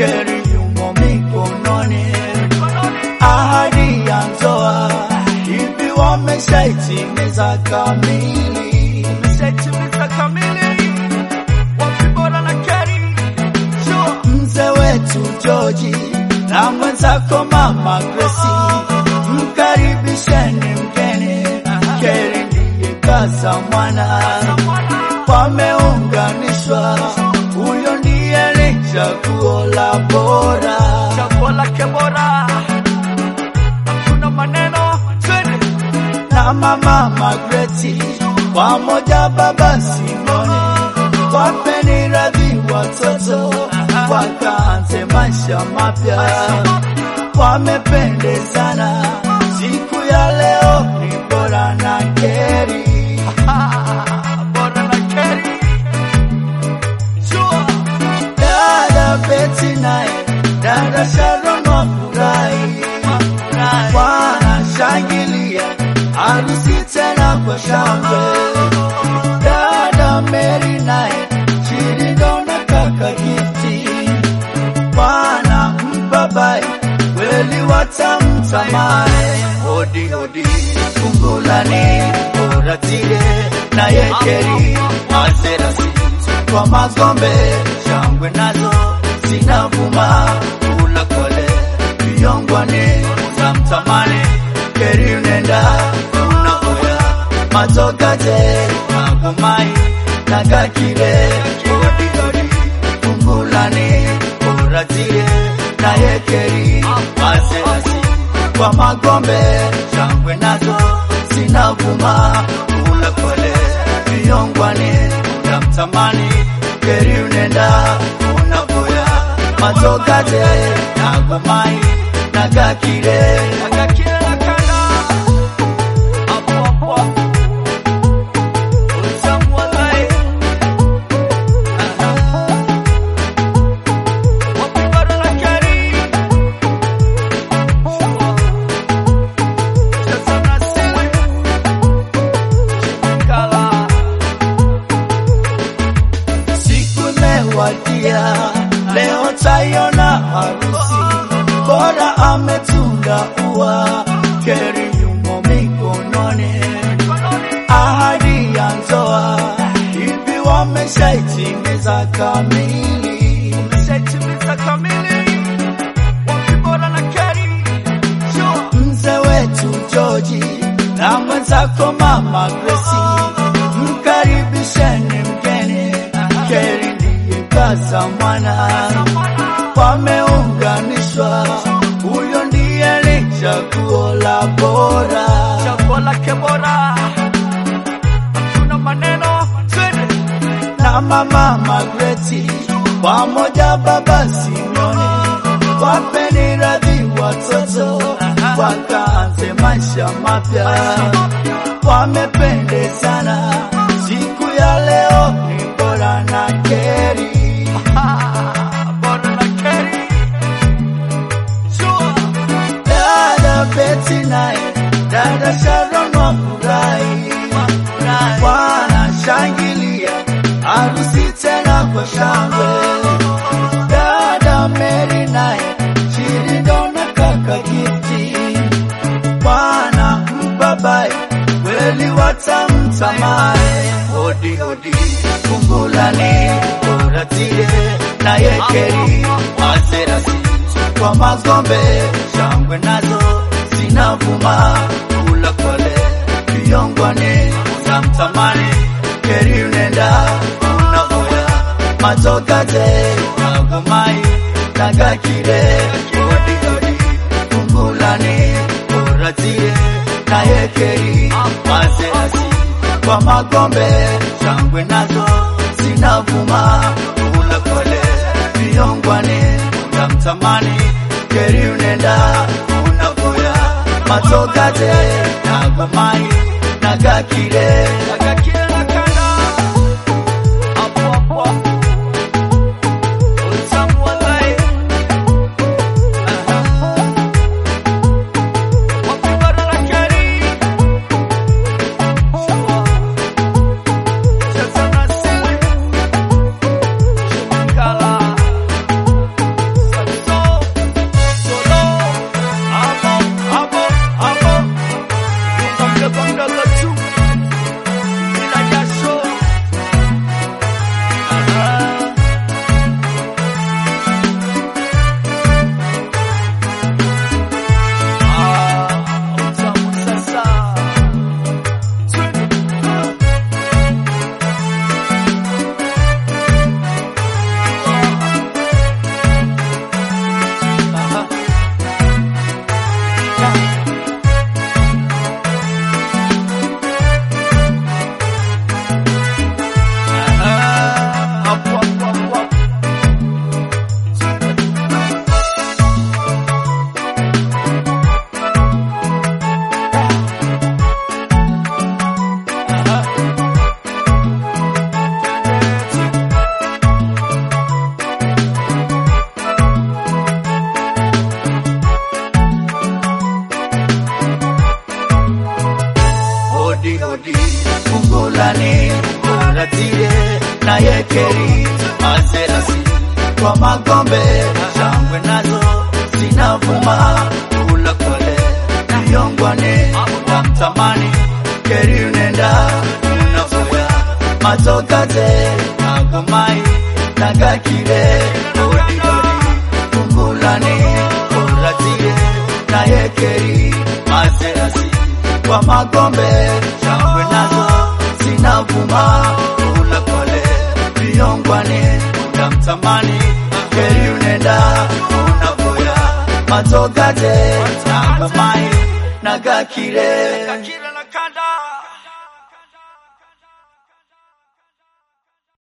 Keri yumo mikononi, ahadi ya ndoa hivi wameshaitimiza kamili. Umeshaitimiza kamili. Wapi bora na Keri? Sure. Mzee wetu Joji na mwenzako mama Grace, mkaribisheni mgeni. Keri ndiye kaza mwana, wameunganishwa, huyo ndiye ni chaguo la bora. Chaguo lake bora. Hakuna maneno. Twende. na mama Magreti pamoja baba Simoni, wapeni radhi watoto wakaanze maisha mapya, wamependezana. Siku ya leo ni bora na Keri, Ah, bora na Keri. Sure. dada Beti naye dada Sharon wafurahi, wanashangilia harusi tena kwa shangwe. Dada Mary naye Chirindo na kaka Gifti wanampa bai kweli watamtamani. Hodi hodi fungulani uratire na yekeri mazerasi kwa magombe shangwe nazo zinavuma kula kole viongwane utamtamani keri unenda unaoya matokate magomai na kakire hodi hodi fungulani uratire na yekeri mazerasi kwa magombe shangwe nazo zinavuma kula kole viongwane utamtamani keri unenda unaboya matokate na gomai na kakire Akakile na kanda. Hapo hapo. Utamu wa lai. Aha. Wapi bora na Keri? Sure. Cheza na siri. Shimikala. siku imewadia leo taiona harusi bora ametunga ua keri yumo mikononi ahadi ya ndoa hivi wameshaitimiza kamili Umeshaitimiza kamili. Wapi bora na Keri? Sure. mzee wetu Joji na mwenzako mama Grace, mkaribisheni mgeni. Keri ndiye kaza mwana, wameunganishwa, huyo ndiye ni chaguo la bora. Chaguo lake bora. Hakuna maneno. Twende. na mama Magreti pamoja baba Simoni, wapeni radhi watoto wakaanze maisha mapya, wamependezana. Siku ya leo ni bora na Keri, Ah, bora na Keri. Sure. dada Beti naye dada Sharon wafurahi, wanashangilia harusi tena kwa shangwe. Dada Mary naye Chirindo na kaka Gifti wanampa bai kweli watamtamani. Hodi hodi fungulani uratire na yekeri mazerasi kwa magombe shangwe nazo zinavuma kula kole viongwane utamtamani keri unenda unaoya matokate magomai nagakire hodi hodi fungulani uratire na yekeri mazerasi kwa magombe shangwe nazo zinavuma kula kole viongwane utamtamani keri unenda unaboya matokate na gomai na gakire Akakile na kanda. Hapo hapo. Utamu wa lai. Aha. Wapi bora na Keri? Sure. Cheza na siri. Shimikala. magombe shangwe nazo zinavuma kula kole yongwane tamtamani keri unenda unafoya matokate agomai nagakire odidodi kungulani oratie nayekeri maserasi kwa magombe shangwe nazo zinavuma kula kole viongwane unamtamani keri unenda unafoya matokate agomai nagakire Kakira